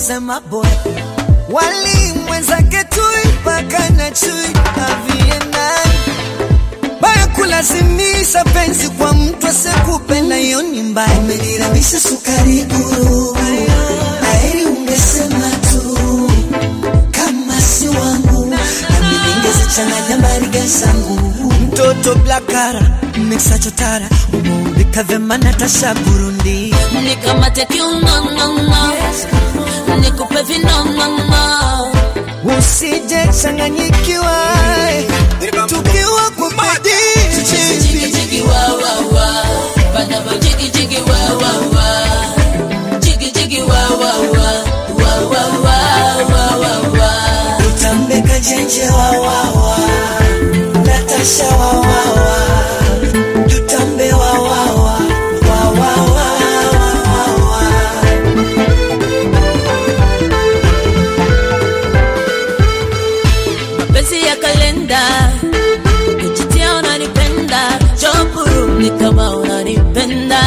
kusema boy wali mwenzake tui paka na chui aviendani baya kulazimisha penzi kwa mtu asekupenda, hiyo ni mbaya. Umeniramisha sukari guru, heri ungesema tu kama si wangu, nami ningezichanganya mariga zangu. Mtoto blakara mixachotara umeumbika vema Natasha Burundi nikamate kiunonono nikupe vinonono usije changanyikiwa tukiwa kwa Cheze jigi bidii jigi wa wa wa Banaba jigi jigi wa wa wa Jigi jigi wa wa wa Wa wa wa wa wa wa Utambeka jenje wawawa, Natasha wawawa, tutambe wawawa, wawawa, wawawa. Mapenzi ya kalenda Kujitia unanipenda Chopuru ni kama unanipenda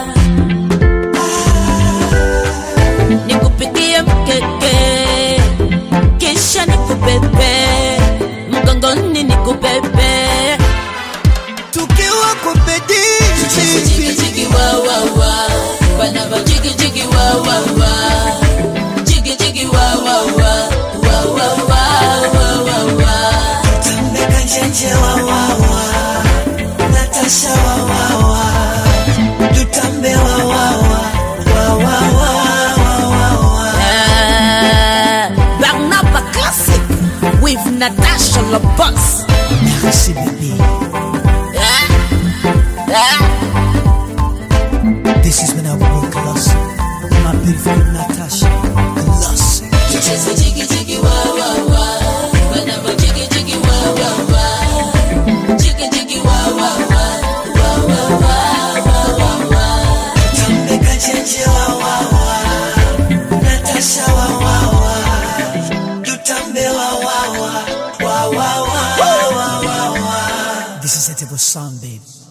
Nikupikie mkeke Kisha nikupepe Mgongoni nikupepe tukiwa kwa Cheze jigi bidii jigi wa wa wa Banaba jigi jigi wa wa wa Jigi jigi wa wa wa Wa wa wa wa wa wa Utambeka jenje wawawa, Natasha wawawa, tutambe wawawa, wawawa, wawawa. Ah, Barnaba Classic with Natasha Labos Merci bébé Ah, ah. This is when I walk lost My beautiful Natasha Lost Cheze jigi jigi wa wa wa Banaba jigi jigi wa wa wa Jigi jigi wa wa wa Wa wa wa wa wa wa Utambeka jenje wawawa, Natasha wawawa, tutambe wawawa, wawawa, wawawa. This is a table song babe